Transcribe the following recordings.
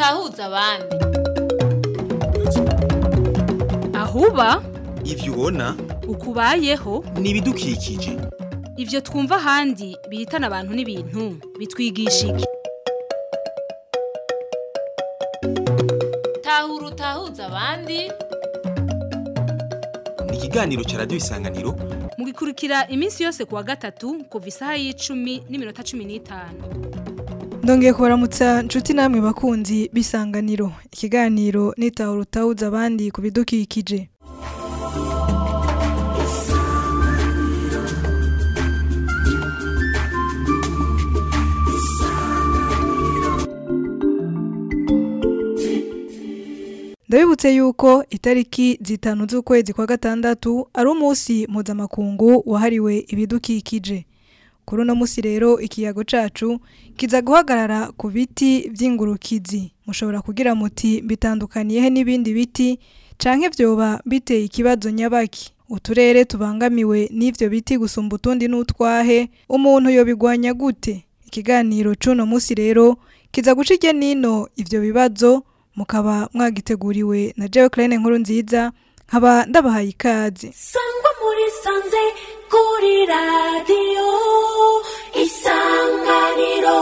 utahuza abandi ahuba ivyo ubona ukubayeho ni ibidukikije ivyo twumva ahandi bihitana abantu n'ibintu bitwigisha iki tahura utahuza abandi ni ikiganiro ca radiyo isanganiro mugikurikira iminsi yose kuwa gatatu kuva isaha y'icumi n'iminota cumi n'itanu ndongeye kubaramutsa nshuti namwe bakunzi b'isanganiro ikiganiro nitahura utawuza abandi ku bidukikije ndabibutse yuko itariki zitanu z'ukwezi kwa gatandatu ari umunsi mpuzamakungu wahariwe ibidukikije kuri uno munsi rero ikiyago cacu kiza guhagarara ku biti vy'ingurukizi mushobora kugira muti bitandukaniyehe n'ibindi biti canke vyoba biteye ikibazo nyabaki uturere tubangamiwe n'ivyo biti gusumba utundi n'utwahe umuntu yobigwanya gute ikiganiro c'uno munsi rero kiza guca irye nino ivyo bibazo mukaba mwagiteguriwe na jewe Claine nkuru nziza nkaba ndabahaye ikaze sangwa muri sanze kuri radiyo isanganiro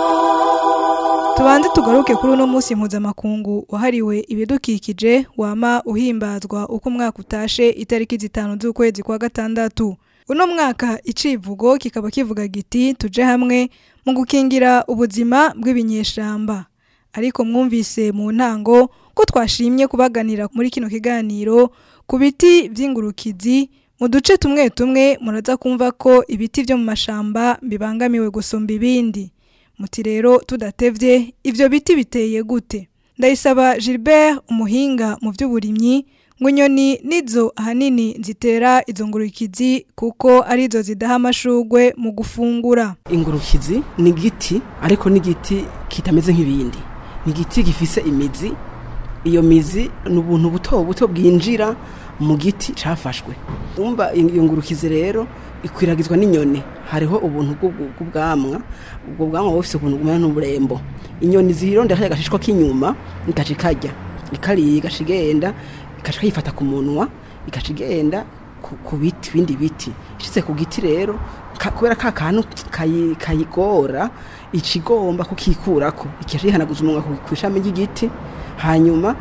tubanze tugaruke kuri uno munsi mpuzamakungu wahariwe ibidukikije wama uhimbazwa uko umwaka utashe itariki zitanu z'ukwezi kwa gatandatu uno mwaka icivugo kikaba kivuga giti tuje hamwe mu gukingira ubuzima bw'ibinyeshamba ariko mwumvise mu ntango ko twashimye kubaganira muri kino kiganiro ku biti by'ingurukizi mu duce tumwe tumwe muraza kumva ko ibiti byo mu mashamba bibangamiwe gusumba ibindi muti rero tudatevye ivyo biti biteye gute ndayisaba Gilbert umuhinga mu by'uburimyi ngo inyoni nizo ahanini zitera izo ngurukizi kuko arizo zidaha amashugwe mu gufungura ingurukizi ni igiti ariko ni igiti kitameze nk'ibindi ni igiti gifise imizi iyo mizi ni ubuntu buto buto bwinjira mu giti cafashwe umva iyo ngurukizi rero ikwiragizwa n'inyoni hariho ubuntu bw'ubwo- bw'ubwamwa ubwo bwamwa buba bufise ukuntu bumera n'uburembo inyoni zirondera kariya gashishwa k'inyuma ikaca ikarya ikariye igaca igenda igaca yifata ku munwa igaca igenda ku- ku biti bindi biti ishitse ku giti rero ka- kubera ka kantu kayi- kayigora ica igomba kukikurako ikaca yihanaguza umunwa ku ku ishami ry'igiti hanyuma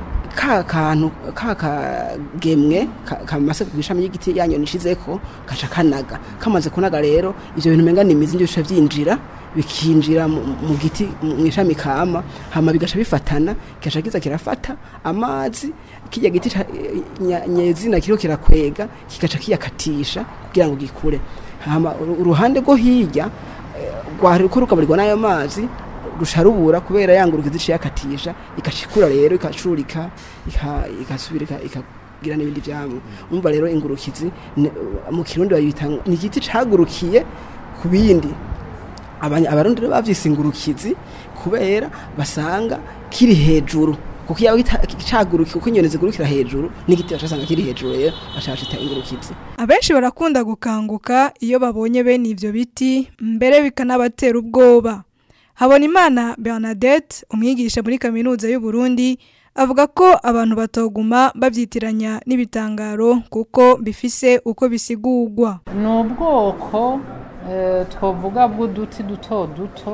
ka kantu ka kagemwe ka- kamase ku ishami ry'igiti yanyoni ishizeko gaca kanaga kamaze kunaga rero ivyo bintu umenga ni imizi nivyo bica vyinjira bikinjira mu mu giti mu ishami kama hama bigaca bifatana kigaca kiza kirafata amazi kirya giti ca- nya- nyezina kiriko kirakwega kigaca kiyakatisha kugira ngo gikure hama uru- uruhande rwo hirya eh, rwari ruko rugaburirwa n'ayo mazi rusha rubura kubera yanguruka iziciye akatisha ikacikura rero ikacurika ika- igasubira ika- ikagira n'ibindi vyamwe umva rero ingurukizi ne- mu kirundi bayita ngo ni igiti cagurukiye ku bindi Abanya- abarundi rero bavyise ingurukizi kubera basanga kiri hejuru kuko iyo cagurukiye kuko inyoni zigurukira hejuru n'igiti bacasanga kiri hejuru rero bacacita ingurukizi abenshi barakunda gukanguka iyo babonye bene ivyo biti mbere bikanabatera ubwoba habonimana bernadette umwigisha muri kaminuza y'u Burundi avuga ko abantu batoguma babyitiranya n'ibitangaro kuko bifise uko bisigurwa ni ubwoko eh, twavuga bw'uduti duto duto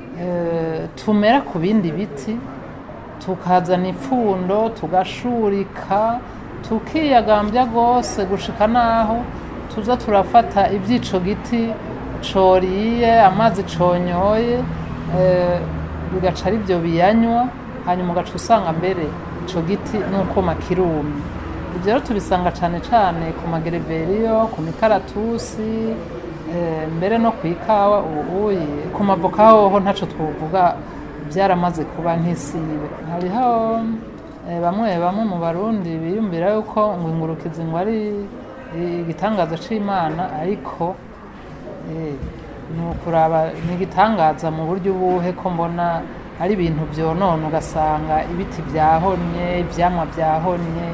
eh, tumera ku bindi biti tukazana ipfundo tugashurika tukiyagambya rwose gushika n'aho tuza turafata iby'ico giti coriye amazi conyoye eh, bigaca ari byo biyanywa hanyuma ugaca usanga mbere ico giti n'ukuma kirumye ibyo rero tubisanga cyane cyane ku magereveriyo ku mikaratusi eh, mbere no ku ikawa ubuye ku mavoka hoho ntaco twovuga byaramaze kuba nk'isibe hariho eh, bamwe bamwe mu barundi biyumvira yuko ngo ingurukizi ngo ari igitangaza c'imana ariko eh, ni ukuraba ni igitangaza mu buryo ubuhe ko mbona ari ibintu byonona ugasanga ibiti byahonye ivyamwa byahonye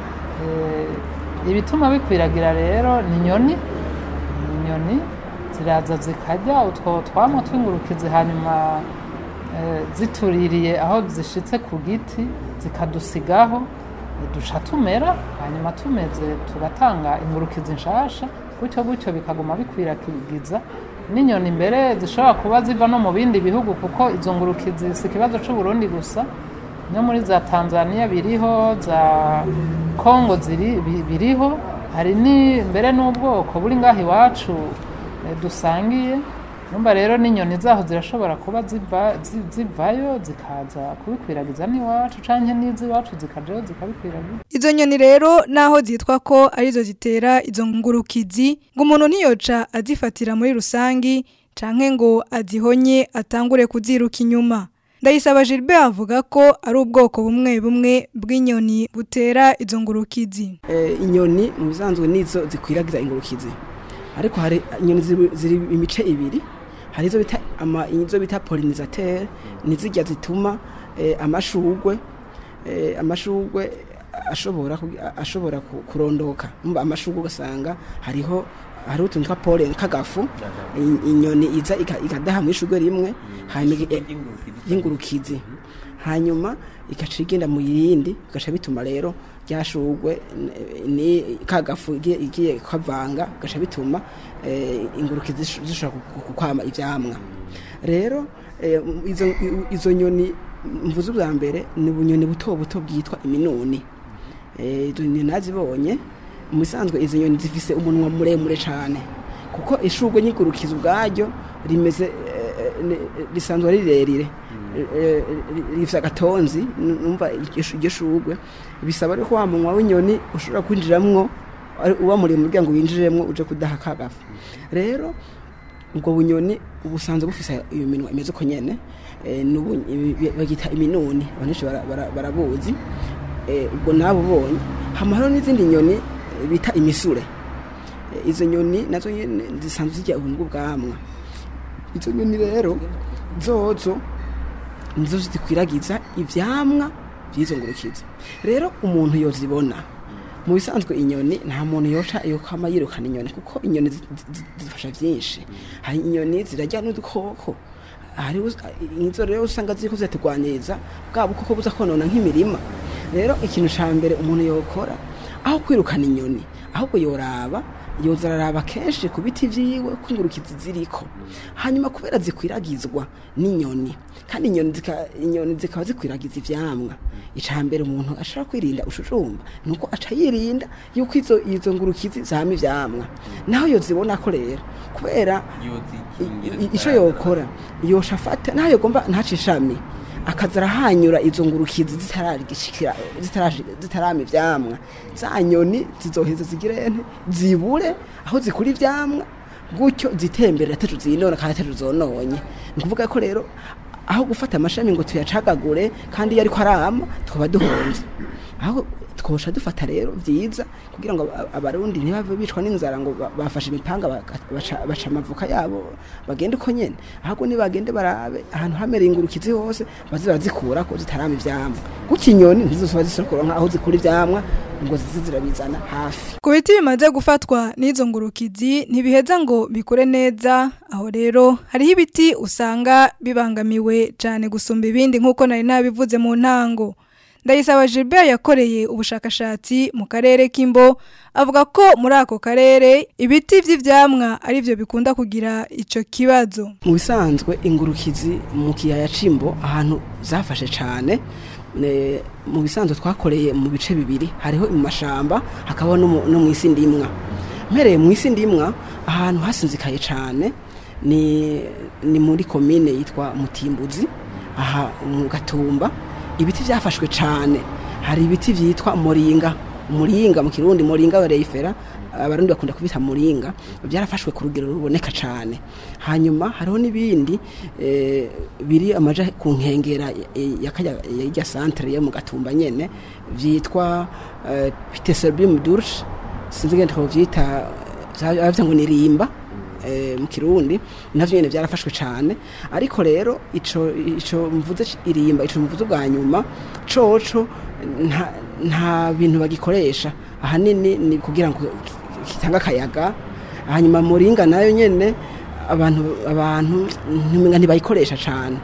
Eh, ibituma bikwiragira rero ni inyoni ni inyoni ziraza zikarya utwo twamwa tw'ingurukizi hanyuma eh, zituririye aho zishitse ku giti zikadusigaho eh, duca tumera hanyuma tumeze tugatanga ingurukizi nshasha gutyo gutyo bikaguma bikwiragiza n'inyoni mbere zishobora kuba ziva no mu bindi bihugu kuko izo ngurukizi si ikibazo c'uburundi gusa no muri za tanzania biriho za kongo ziri bi- biriho hari ni mbere n'ubwoko buri ngaho iwacu eh, dusangiye numva rero n'inyoni zaho zirashobora kuba ziva zi- zivayo zikaza kubikwiragiza n'iwacu canke n'iz'iwacu zikajayo zikabikwiragiza Izo nyoni rero naho zitwa ko arizo zitera izo ngurukizi ngo umuntu ntiyoca azifatira muri rusangi canke ngo azihonye atangure kuziruka inyuma. Ndayisaba Gilbert avuga ko ari ubwoko bumwe bumwe bw'inyoni butera izo ngurukizi. Eh, inyoni mu bisanzwe nizo zikwiragiza ingurukizi ariko hari inyoni ziri, ziri imice ibiri hari izo bita ama izo bita pollinisateur nizijya zituma eh, amashugwe eh, amashugwe ashobora kugi- ashobora ku- kurondoka umva amashugwe ugasanga hariho hariho utuntu twa pollen kagafu i- inyoni iza ika- ikadaha mu ishugwe rimwe hanyuma igi- y'ingurukizi hanyuma igaca igenda mu yindi bigaca bituma rero ryashugwe ni kagafu igiye igiye kavanga bigaca bituma eh, ingurukizi zish- zishobora ku- ku- kwama ivyamwa rero eh, izo, izo nyoni mvuze ubwa mbere ni ubunyoni buto buto bwitwa iminuni Eh, izo nyoni nazibonye mu bisanzwe izo nyoni zifise umunwa muremure cyane kuko ishugwe nyigurukiza ubwaryo rimeze eh, eh, risanzwe ari rirerire Eh, ri- rifise agatonzi n- numva iryo shu- iryo shugwe bisaba rero ko wa munwa w'inyoni ushobora kwinjiramwo ari- uba muremure kugira ngo winjiremwo uje kudaha kagafu rero ubwo bunyoni ubusanzwe bufise iyo minwa imeze uko nyene eh, n'ubu- ibi- bagita iminuni abantu benshi bara- bara- barabuzi eh, ubwo nabubonye hama hariho n'izindi nyoni eh, bita imisure Eh, izo nyoni nazo nyene zisanzwe zirya ubuntu bw'amwa izo nyoni rero zozo nizo zikwiragiza ivyamwa by'izo ngurukizi rero umuntu yozibona mu bisanzwe inyoni nta muntu yoca yokama yirukana inyoni kuko inyoni zi- zi- zifasha byinshi hari inyoni zirajya n'udukoko hari uz- izo rero usanga ziriko ziraturwanyiriza bwa bukoko buza konona nk'imirima rero ikintu ca mbere umuntu yokora aho kwirukana inyoni ahubwo yoraba yoza araraba kenshi ku biti vyiwe ko ingurukizi ziriko hanyuma kubera zikwiragizwa n'inyoni kandi inyoni zika- inyoni zikaba zikwiragiza ivyamwa ica mbere umuntu ashobora kwirinda ushujumba nuko aca yirinda yuko izo izo ngurukizi zama ivyamwa naho yozibona ko rero kubera i- i- ico yokora yosha afata naho yogomba ntace ishami akaza arahanyura izo ngurukizi zitaragishikira zitarashi- zitarama ivyamwa za nyoni zizoheza zigire nte zibure aho zikura ivyamwa gutyo zitemberera atacu zinona kandi atacu zononye ni ukuvuga ko rero aho gufata amashami ngo tuyacagagure kandi iyo ariko arama twaba duhonze aho twosha dufata rero vyiza kugira ngo aba- abarundi ntibave bicwa n'inzara ngo ba- bafashe imipanga baka- baca baca amavuka yabo bagende uko nyene ahubwo nibagende barabe ahantu hamereye ingurukizi hose baze barazikurako zitarama ivyamwa gutyo inyoni ntizizoba zisokora nk'aho zikura ivyamwa ngo zize zirabizana hafi Ku biti bimaze gufatwa n'izo ngurukizi ntibiheza ngo bikure neza aho rero hariho ibiti usanga bibangamiwe cyane gusumba ibindi nk'uko nari nabivuze mu ntango ndayisaba Gilbert yakoreye ubushakashatsi mu karere k'imbo avuga ko muri ako karere ibiti vy'ivyamwa ari byo bikunda kugira ico kibazo mu bisanzwe ingurukizi mu kiyaya cimbo ahantu zafashe cyane ne- mu bisanzwe twakoreye mu bice bibiri hariho mu mashamba hakabaho no mu- no mu isi ndimwa mpereye mu isi ndimwa ahantu hasinzikaye cyane ni, ni muri komine yitwa mutimbuzi aha mu gatumba ibiti byafashwe cyane hari ibiti byitwa moringa muringa mu kirundi muringa wa reifera abarundi bakunda kubita muringa byarafashwe ku rugero ruboneka cyane hanyuma hariho n'ibindi eh, biri amaja ku nkengera eh, ya kajya ya centre yo mu gatumba nyene vyitwa eh, Piteserbium durche sinzi ngende ko vyita bavya ngo ni rimba eh, mu kirundi navyo nyene byarafashwe cyane ariko rero ico ico mvuze ci- irimba ico mvuze bwa nyuma coco nta, nta bintu bagikoresha ahanini ni kugira ngo kitanga akayaga hanyuma muringa nayo nyene abantu abantu ntimenga ntibayikoresha cyane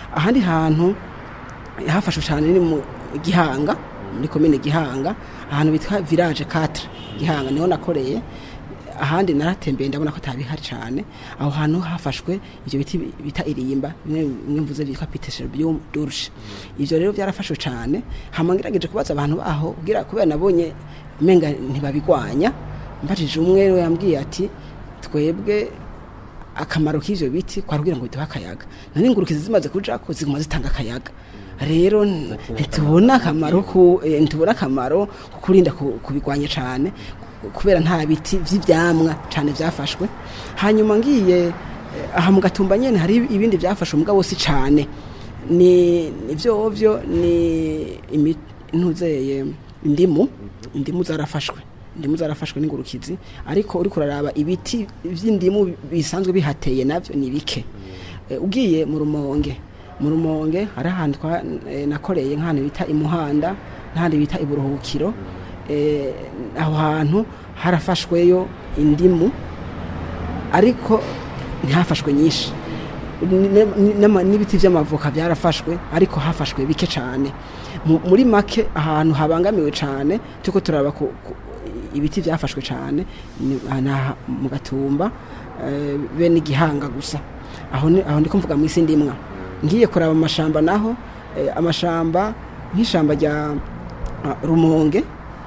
ahandi hantu hafashwe cyane ni mu gihanga muri komine gihanga ahantu bitwa village 4 gihanga niho nakoreye ahandi naratembeye ndabona ko atabihari cyane aho hantu hafashwe ibyo biti bita irimba bimwe bimwe mvuze byitwa pitesherbium durche ivyo rero byarafashwe cyane hama ngerageje kubaza abantu baho kugira kubera nabonye menga ntibabigwanya mbajije umwe we yambwiye ati twebwe akamaro k'ivyo biti kwari kugira ngo biduhe akayaga none ingurukizi zimaze kujako ziguma zitanga akayaga rero ntitubona akamaro ku eh, ntitubona akamaro ko kurinda ku- kubigwanya cyane kubera nta biti vy'ivyamwa cyane vyafashwe hanyuma ngiye eh, aha mu gatumba nyene hari ibindi vyafashwe mugabo si cyane ni ivyo vyo ni imi- ntuzeye indimu indimu zarafashwe indimu zarafashwe n'ingurukizi ariko uri kuraraba ibiti vy'indimu bisanzwe bihateye navyo ni bike Eh, ugiye mu rumonge mu rumonge hari ahantu twa- eh, nakoreye nk'ahantu bita imuhanda n'ahandi bita iburuhukiro Eh, aho hantu harafashweyo indimu ariko ntihafashwe nyinshi Ni- ni- n'ama- n'ibiti by'amavoka byarafashwe ariko hafashwe bike cyane Mu- muri make ahantu habangamiwe cyane turiko turaba ku, ku, ibiti byafashwe cyane ni ni aha mu gatumba eh, bene igihanga gusa aho ni aho ndiko mvuga mu isi ndimwa ngiye kuraba amashamba naho eh, amashamba nk'ishamba rya ah, rumonge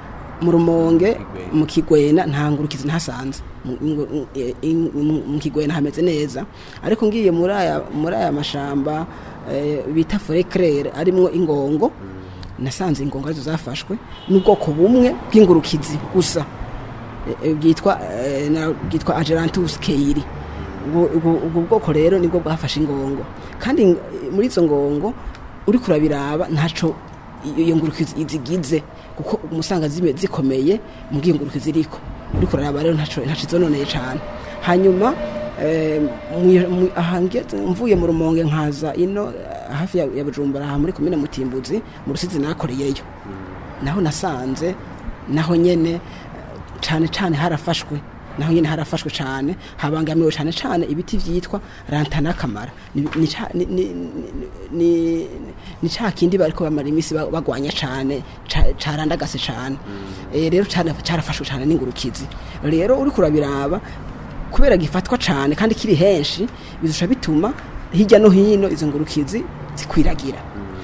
mu rumonge mu kigwena nta ngurukizi ntasanze Mu- mu- eh, in- mu- mu kigwena hameze neza ariko ngiye muri aya muri aya mashamba eh, bita forêt claire arimwo ingongo nasanze ingongo arizo zafashwe n'ubwoko bumwe bw'ingurukizi gusa Eh, eh, bwitwa eh, na- bwitwa agerantus keiri ubwo ubwo- ubwo bwoko rero nibwo bwafashe ingongo kandi ng- muri izo ngongo uri kurabiraba ntaco iyo iyo ngurukizi izigize kuko umusanga zime zikomeye mu bw'ingurukizi iriko uri kuraraba rero ntaco ntaco izononeye cane hanyuma eh, mwi- mwi- aha ngeze mvuye mu rumonge nkaza ino eh, hafi ya, ya bujumbura aha muri komine mutimbuzi mu rusizi nakoreyeyo naho nasanze naho nyene eh, cane cane harafashwe naho nyene harafashwe cane habangamiwe cane cane ibiti vyitwa rantana kamara ni ni ca- ni- ni- ni- ni- ni ca kindi bariko bamara imisi ba- bagwanya cane ca- carandagase cane Eh, rero cane carafashwe cane n'ingurukizi rero uri kurabiraba kubera gifatwa cane kandi kiri henshi bizusha bituma hirya no hino izo ngurukizi zikwiragira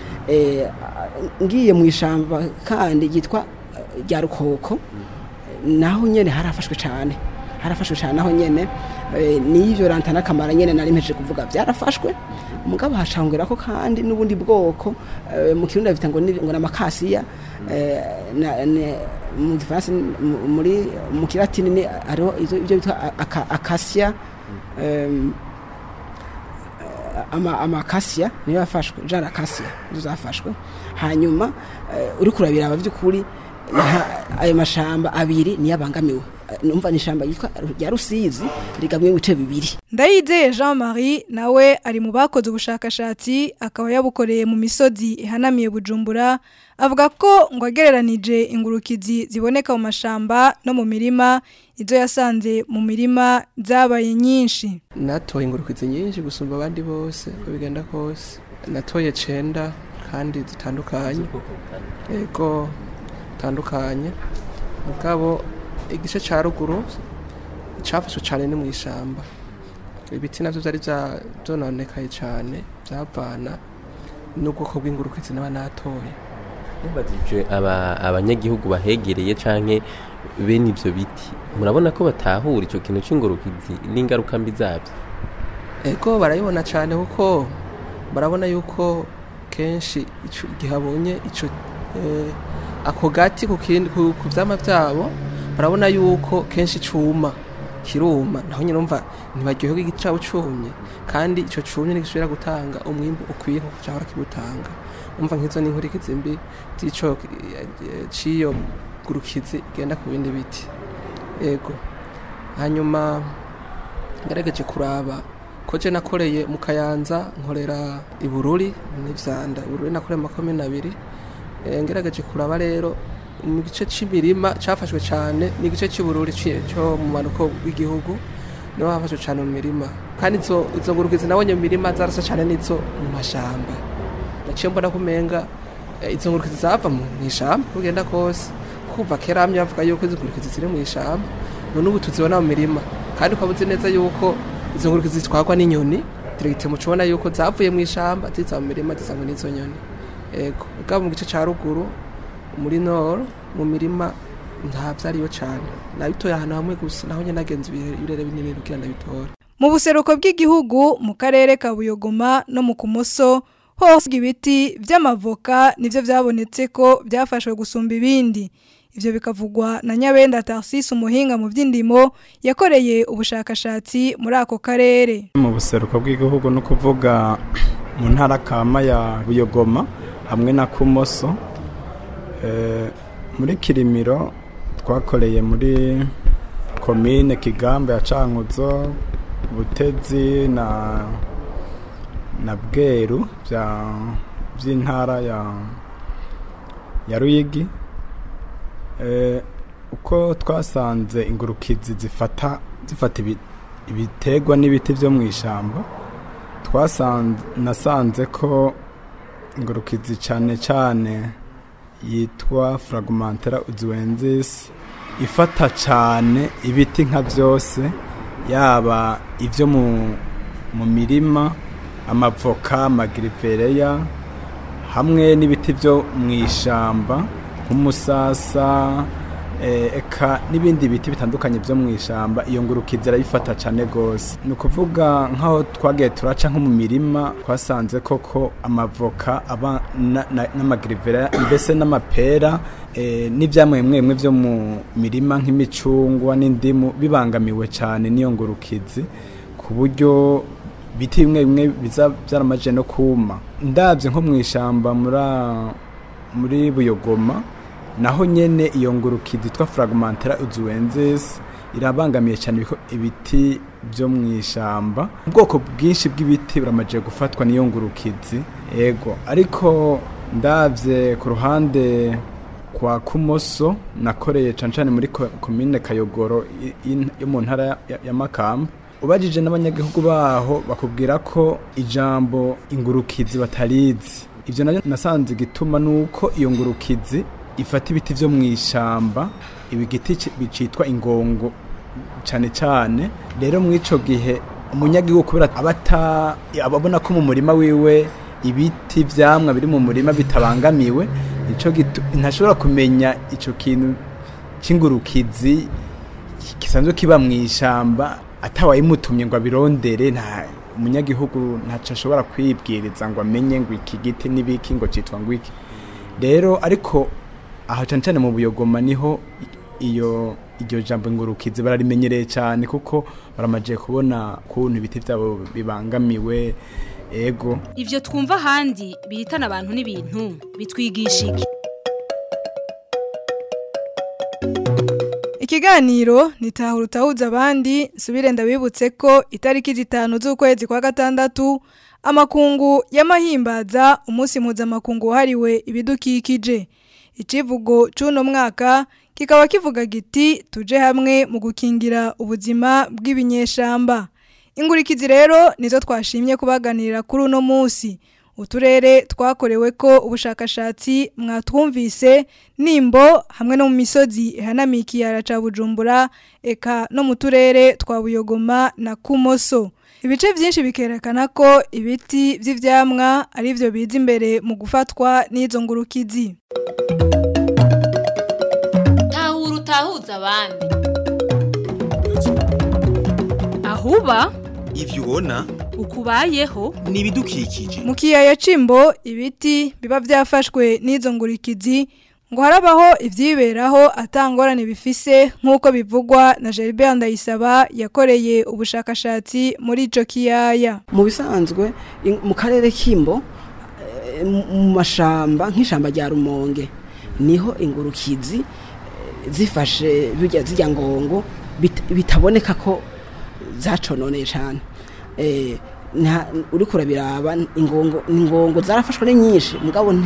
eh, ngiye mu ishamba kandi ryitwa eh, rya rukoko naho nyene harafashwe cyane harafashwe cyane naho nyene eh, n'ivyo rantana kamara nyene nari mpejeje kuvuga byarafashwe mugabo hashangura ko kandi n'ubundi bwoko eh, mu kirundi bita ngo ni ngo namakasiya eh, na- ne- mu gifaransa ni- mu- muri mu kilatini ni hariho izo- ibyo bitwa aka- akasiya em, ama amakasiya niyo yafashwe jana akasiya nizo zafashwe hanyuma eh, uri kurabira by'ukuri nta- ayo mashamba abiri niyo abangamiwe Eh, numva ni ishamba yitwa rya rusizi rigamwe ibice bibiri ndayizeye jean marie nawe ari mu bakoze ubushakashatsi akaba yabukoreye mu misozi ihanamiye bujumbura avuga ko ngo agereranije ingurukizi ziboneka mu mashamba no mu mirima izo yasanze mu mirima zabaye nyinshi natoye ingurukizi nyinshi gusumba abandi bose uko bigenda kose natoye cenda kandi zitandukanye yego zitandukanye mugabo igice ca ruguru cafashwe cane ni mw'ishamba ibiti navyo vyari vya- vyononekaye cane vyavana n'ubwoko bw'ingurukizi naba natoye mubajije aba abanyagihugu bahegereye canke bene ivyo biti murabona ko batahura ico kintu c'ingurukizi n'ingaruka mbi zabyo ego barayibona cyane kuko barabona yuko kenshi ico- igihe abonye ico eh, ako gati ku kindi- ku ku vyama vyabo barabona yuko kenshi cuma kiruma naho nyine umva ntibaryoherwa igiti cabo cumye kandi ico cumye ntigisubira gutanga umwimbu ukwiye nkuko cahora kibutanga umva nk'izo ni inkurikizi mbi z'ico eh, c'iyo gurukizi igenda ku bindi biti ego hanyuma ngerageje kuraba ko je nakoreye mu kayanza nkorera ibururi n'ivyanda ibururi nakoreye mu makomine abiri Eh, ngerageje kuraba rero mu gice c'imirima cafashwe cane ni igice c'ibururi ci- co mu manuko w'igihugu nibo bafashwe cyane mu mirima kandi izo izo ngurukizi nabonye mu mirima zarasa cyane n'izo mu mashamba naciye mbona kumenga eh, izo ngurukizi zava mu ishamba uko ugenda kose kuva kera hamwe bavuga yuko izo ngurukizi ziri mu ishamba none ubu tuzibona mu mirima kandi ukaba uzi neza yuko izo ngurukizi zitwarwa n'inyoni diregiti mucubona yuko zavuye mu ishamba ziza mu mirima zisangwa n'izo nyoni ego ubwabo mu gice cya ruguru muri noro mu mirima nta byariyo cyane nabitoye ahantu hamwe gusa naho nyine nagenze ibirere binini kugira ndabitora mu buseruko bw'igihugu mu karere ka buyogoma no mu kumoso hose ibiti by'amavoka nibyo byabonetse ko byafashwe gusumba ibindi ibyo bikavugwa na nyabenda tarsisi umuhinga mu by'indimo yakoreye ubushakashatsi muri ako karere mu buseruko bw'igihugu no kuvuga mu ntara kama ya buyogoma hamwe na kumoso Eh, muri kirimiro twakoreye muri komine kigamba ya cankuzo butezi na na bweru bya by'intara ya ya ruyigi Eh, uko twasanze ingurukizi zifata zifata ibi- ibitegwa n'ibiti byo mu ishyamba twasanze nasanze ko ingurukizi cyane cyane yitwa fragmentera uzuwenzis ifata cyane ibiti nka byose yaba ibyo mu mu mirima amavoka amagirivereya hamwe n'ibiti byo mu ishyamba nk'umusasa eh, eka n'ibindi biti bitandukanye byo mu ishyamba iyo ngurukizi irayifata cyane rwose ni ukuvuga nk'aho twagiye turaca nko mu mirima twasanze koko amavoka aba na- na- n'amagirivera mbese n'amapera eh, n'ibyamwe bimwe bimwe byo mu mirima nk'imicungwa n'indimu bibangamiwe cyane n'iyo ngurukizi ku buryo biti bimwe bimwe biza byaramaje no kuma ndabye nko mu ishyamba muri a- muri buyogoma naho nyene iyo ngurukizi yitwa fragmentera uzuwenzes irabangamiye cyane ibiko- ibiti byo mu ishyamba ubwoko bwinshi bw'ibiti buramaje gufatwa n'iyo ngurukizi ego ariko ndabye ku ruhande kwa kumoso nakoreye cane cane muri ko- komine kayogoro i- i- yo mu ntara ya- ya- ya makamba ubajije n'abanyagihugu baho bakubwira ko ijambo ingurukizi batarizi ibyo nabyo nasanze igituma nuko iyo ngurukizi ifata ibiti byo mu ishyamba ibi giti ci- bicitwa ingongo cyane cyane rero muri icyo gihe umunyagihugu kubera aba ata- ababona ko mu murima wiwe ibiti byamwa biri mu murima bitabangamiwe nicyo gitu ntashobora kumenya icyo kintu cy'ingurukizi gisanzwe kiba mu ishyamba atawayimutumye ngo abirondere nta umunyagihugu ntacyo ashobora kwibwiriza ngo amenye ngo iki giti n'ibiki ngo cyitwa ngo iki rero ariko aha cyane cyane mu buyogoma niho iyo iryo jambo ngurukizi bararimenyereye cyane kuko baramagiye kubona ukuntu ibiti byabo bibangamiwe ego Ivyo twumva ahandi bihitana abantu n'ibintu bitwigisha iki Ikiganiro nitahura utahuza abandi subire ndabibutse ko itariki zitanu z'ukwezi kwa gatandatu amakungu y'amahimbaza umunsi mpuzamakungu wahariwe ibidukikije icivugo c'uno mwaka kikaba kivuga giti tuje hamwe mu gukingira ubuzima bw'ibinyeshamba ingurikizi rero nizo twashimye kubaganirira kuri uno munsi uturere twakorewe ko ubushakashatsi mwatwumvise nimbo hamwe no mu misozi ihanamiye ikiyara ca bujumbura eka no mu turere twa buyogoma na kumoso ibice byinshi bikerekana ko ibiti by'ivyamwa ari byo biza imbere mu gufatwa n'izo ngurukizi tahura utahuza abandi ahuba ivyo ubona ukubayeho ni ibidukikije mu kiyaya cimbo ibiti biba byafashwe n'izo ngurikizi ngo harabaho ibyiberaho atangorane bifise nk'uko bivugwa na Geribert Ndayisaba yakoreye ubushakashatsi muri ico kiyaya mu bisanzwe in- mu karere k'imbo eh, mu mu mashamba nk'ishamba rya rumonge niho ingurukizi eh, zifashe bijya zijya ngongo bit- bitaboneka ko zacononeye cyane Eh, nta- uriko urabiraba ingongo ingongo zarafashwe ni nyinshi mugabo nti-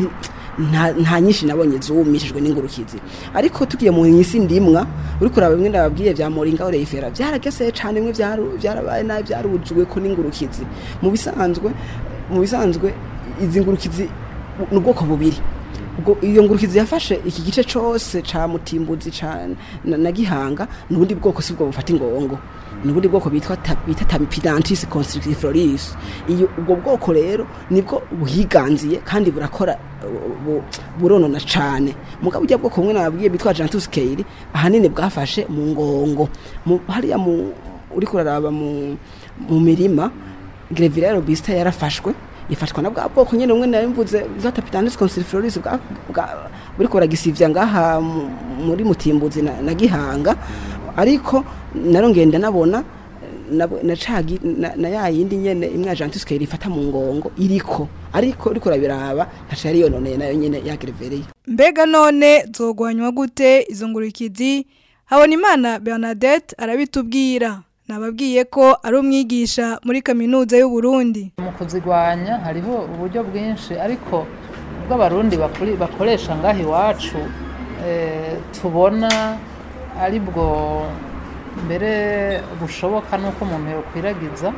nta nta nyinshi nabonye zumishijwe n'ingurukizi ariko tugiye mu isi ndimwa uri kuraba bimwe nababwiye bya moringa oreyifera byarageseye cyane bimwe byaru- byarabaye nabi byarujwe ko n'ingurukizi mu bisanzwe mu bisanzwe izi ngurukizi ni ubwoko bubiri ubwo iyo ngurukizi yafashe iki gice cyose ca mutimbuzi ca na, na gihanga nubundi bwoko sibwo bufata ingongo nubundi bwoko bitwa ta- bita tamipidantis constrictifloris iyo ubwo bwoko rero nibwo buhiganziye kandi burakora uh, bu- buronona cane mugabo ujya bwoko bumwe nababwiye bitwa jantus keiri ahanini bwafashe mu ngongo Mu- hariya mu uri kuraraba mu mu mirima grevillea robusta yarafashwe ifashwa na bwa bwoko nyene umwe nayo mvuze zata pitanus constrifloris bwa bwa- buriko buragisivya ngaha mu- muri mutimbuzi na, na gihanga ariko narongenda nabona nabo- na cagi na, na ya yindi nyene imwe agentus care ifata mu ngongo iriko ariko uriko urabiraba ntaco yari yononeye nayo nyene ya grevillea mbega none zogwanywa gute izo ngurukizi habonimana bernadette arabitubwira nababwiye ko ari umwigisha muri kaminuza y'u Burundi mu kuzigwanya hariho uburyo bwinshi ariko ubwo abarundi bakuri- bakoresha ngaho iwacu eh, tubona ari bwo mbere bushoboka n'uko umuntu yokwiragiza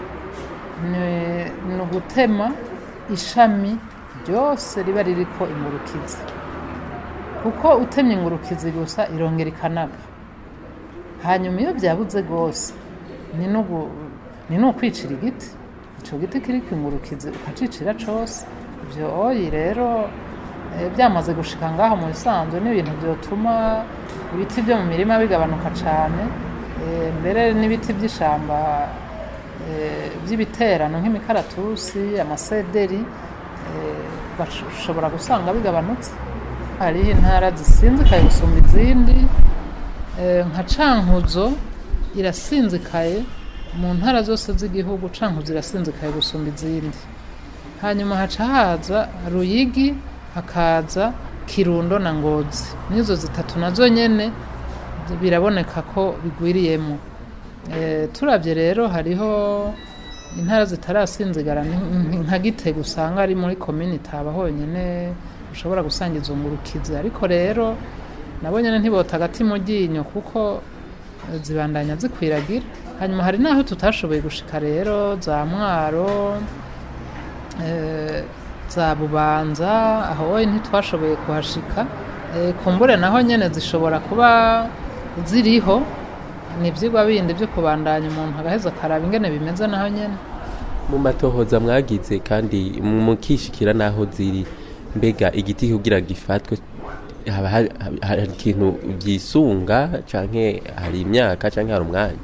ni- ni ugutema ishami ryose riba ririko ingurukizi kuko utemye ingurukizi gusa irongera ikanaba hanyuma iyo byabuze rwose ni n'ugu- ni n'ukwicira igiti icyo giti kiri kwingurukizi ukacicira cyose ibyo oyi rero eh, byamaze gushika ngaho mu bisanzwe n'ibintu byotuma ibiti byo mu mirima bigabanuka cyane eh, mbere n'ibiti by'ishyamba eh, by'ibiterano nk'imikaratusi amasederi eh, bashobora gusanga bigabanutse hariho intara zisinzikaye gusumba izindi eh, nka cankuzo irasinzikaye mu ntara zose z'igihugu cankuzo irasinzikaye gusumba izindi hanyuma haca haza ruyigi hakaza kirundo na ngozi n'izo zitatu nazo nyene biraboneka ko bigwiriyemo Eh, turabye rero hariho intara zitarasinzigara ni- ni- nka gitega usanga ari muri komini taba honyine ushobora gusanga izo ngurukizi ariko rero nabo nyene ntibota agati mu ryinyo kuko eh, zibandanya zikwiragira hanyuma hari n'aho tutashoboye gushika rero za mwaro eh, za bubanza aho wowe ntitwashoboye kuhashika Eh, kumbure naho nyene zishobora kuba ziriho ni ivyigwa bindi vyo kubandanya umuntu agaheza akaraba ingene bimeze naho nyene mu matohoza mwagize kandi mukishikira n'aho ziri mbega igiti kugira gifatwe haba hari hari ikintu byisunga canke hari imyaka canke hari umwanya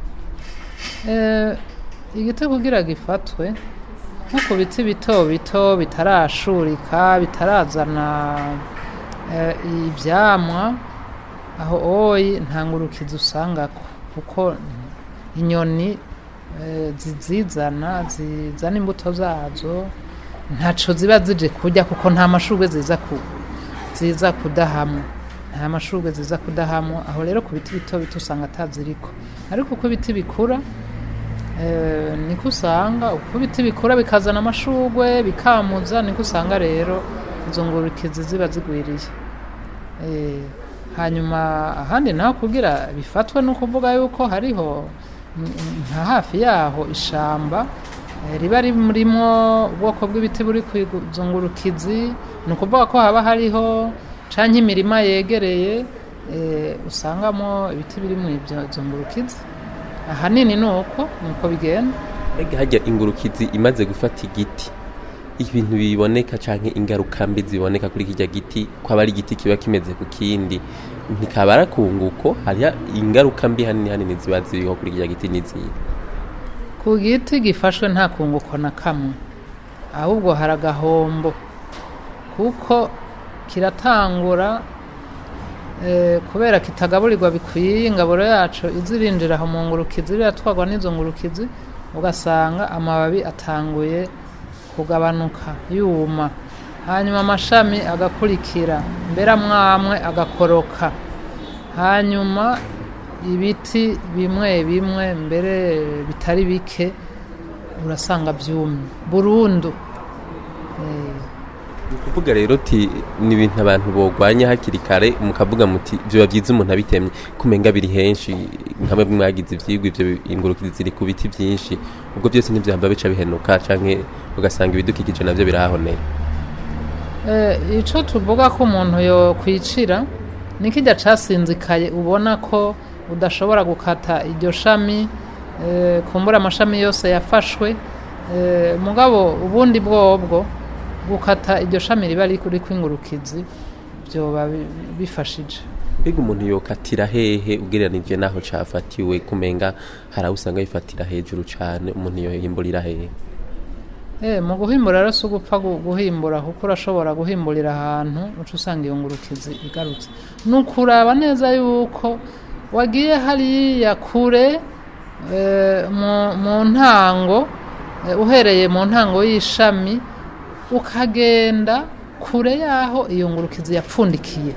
Eh, igiti kugira gifatwe nko ku biti bito bito bitarashurika bitarazana eh, ivyamwa aho oyi nta ngurukizi usangako kuko inyoni eh, zizizana zizana imbuto zazo ntaco ziba zije kurya kuko nta mashurwe ziza ku ziza kudahamwa nta mashurwe ziza kudahamwa aho rero ku biti bito bito usanga ataziriko ariko uko ibiti bikura eh, niko usanga uko ibiti bikura bikazana amashurwe bikamuza niko usanga rero izo ngurukizi ziba zigwiriye Eh, hanyuma ahandi naho kugira bifatwe no kuvuga yuko hariho mm, nka hafi yaho ishamba eh, riba rimurimo ubwoko bw'ibiti buri ku izo ngurukizi ni ukuvuga ko haba hariho canke imirima yegereye eh, usangamo ibiti biri mu ibyo izo ngurukizi ahanini ni uko ni uko bigenda mbega hajya ingurukizi imaze gufata igiti ibintu biboneka canke ingaruka mbi ziboneka kuri kirya giti ko aba ari igiti kiba kimeze ku kindi ntikaba ari akunguko hariho ingaruka mbi hanini hanini ziba ziriho kuri kirya giti n'izihe ku giti gifashwe nta kunguko na kamwe ahubwo hari agahombo kuko kiratangura eh, kubera kitagaburirwa bikwiye ingaburo yacu izirinjira aho mu ngurukizi biratwarwa n'izo ngurukizi ugasanga amababi atanguye kugabanuka yuma hanyuma amashami agakurikira mbere amwamwe agakoroka hanyuma ibiti bimwe bimwe mbere bitari bike urasanga byumye burundu Eh, ni ukuvuga rero uti ni ibintu abantu bogwanya hakiri kare mukavuga muti byoba byiza umuntu abitemye kumenga biri henshi nkamwe mwagize ivyigwa ivyo ingurukizi ziri ku biti byinshi ubwo byose ntibyahamba bica bihenuka canke ugasanga ibidukikije navyo birahoneye Eh, ico tuvuga ko umuntu yo kwicira ni kijya casinzikaye ubona ko udashobora gukata iryo shami eh, kumbura amashami yose yafashwe eh, mugabo ubundi bwobwo gukata iryo shami riba riri kwingurukizi byoba bi- bifashije mbega umuntu yokatira hehe ugereranije n'aho cafatiwe kumenga hari aho usanga bifatira hejuru cane umuntu yohimburira hehe Eh, mu guhimbura rero si ugupfa gu- guhimbura kuko urashobora guhimburira ahantu uca usanga iyo ngurukizi igarutse ni ukuraba neza yuko wagiye hariya kure eh, mu- mu ntango eh, uhereye mu ntango y'ishami ukagenda kure y'aho iyo ngurukizi yapfundikiye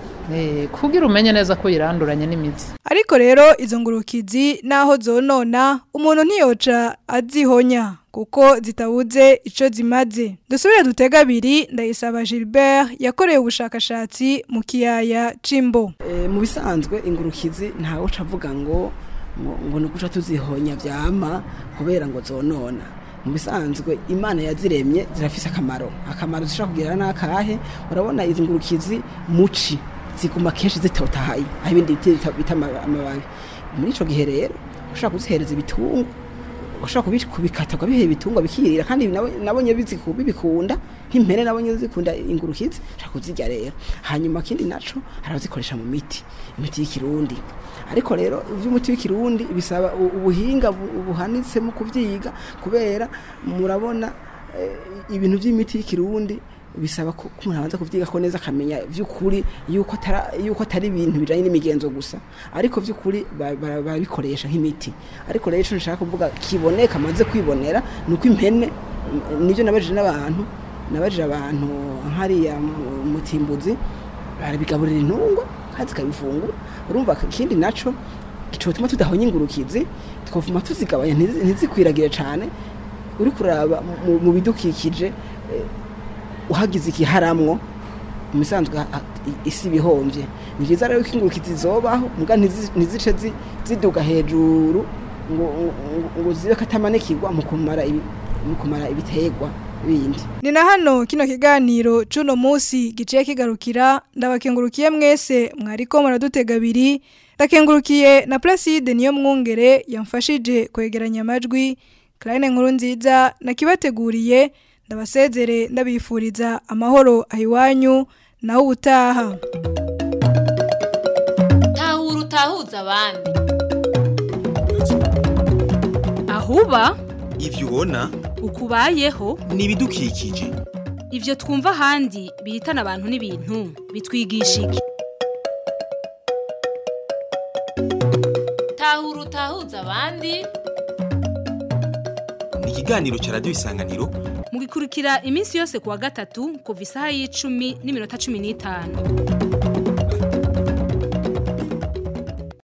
Eh, kugira umenye neza ko yiranduranye n'imizi ariko rero izo ngurukizi naho zonona umuntu ntiyoca azihonya kuko zitabuze ico zimaze dusubire dutega abiri ndayisaba Gilbert yakorewe ubushakashatsi mu kiyaya Cimbo Eh, mu bisanzwe ingurukizi ntawe uca avuga ngo ngo ngo ni ukuca tuzihonya vyama kubera ngo zonona mu bisanzwe imana yaziremye zirafise akamaro akamaro zishobora kugira n'akahe urabona izi ngurukizi muci ziguma kenshi zitotahaye aho ibindi biti bita- bita ama- amababi muri ico gihe rero ushobora kuzihereza ibitungwa ushobora kubi- kubikata ukabiha ibitungwa bikirira kandi nabo- nabonye biziku- bibikunda nk'impene nabonye zikunda ingurukizi ushobora kuzirya rero hanyuma kindi naco hari abazikoresha mu miti imiti y'ikirundi ariko rero iby'umuti w'ikirundi bisaba u- ubuhinga bu- buhanitse mu kuvyiga kubera murabona eh, ibintu by'imiti y'ikirundi bisaba ko ko umuntu abanza kuvyiga ko neza akamenya vy'ukuri yuko atara- yuko atari ibintu bijanye n'imigenzo gusa ariko vy'ukuri ba- ba- barabikoresha nk'imiti ariko rero ico nshaka kuvuga kiboneka amaze kwibonera ni uko impene m- nivyo nabajije n'abantu nabajije abantu hariya mu- mu Timbuzi barabigaburira intungwa kandi zikabifungura urumva ikindi naco gituma tudahonya ingurukizi twavuma tuzigabanya ntizi- ntizikwiragire cane uri kuraba mu- mu bidukikije eh, uhagize ikiharamwo mu bisanzwe ha- ha- i- isi bihomvye ni vyiza rero ko ingurukizi zobaho muga ntizi- ntizice zi- ziduga hejuru ngo ngo- ngo zibe katamanikirwa mu kumara ibi- mu kumara ibiterwa bindi Ni na hano kino kiganiro cuno musi giciye kigarukira ndabakengurukiye mwese mwariko muradutega abiri ndakengurukiye na Placide niyo mwungere yamfashije kwegeranya amajwi Clarine nkuru nziza nakibateguriye ndabasezere ndabifuriza amahoro ahiwanyu naho ubutaha tahura utahuza abandi ahuba ivyo ubona ukubayeho ni ibidukikije ivyo twumva ahandi bihitana abantu n'ibintu bitwigisha iki tahura utahuza abandi ni ikiganiro ca radiyo isanganiro mugikurikira iminsi yose kuwa gatatu kuva isaha y'icumi n'iminota cumi n'itanu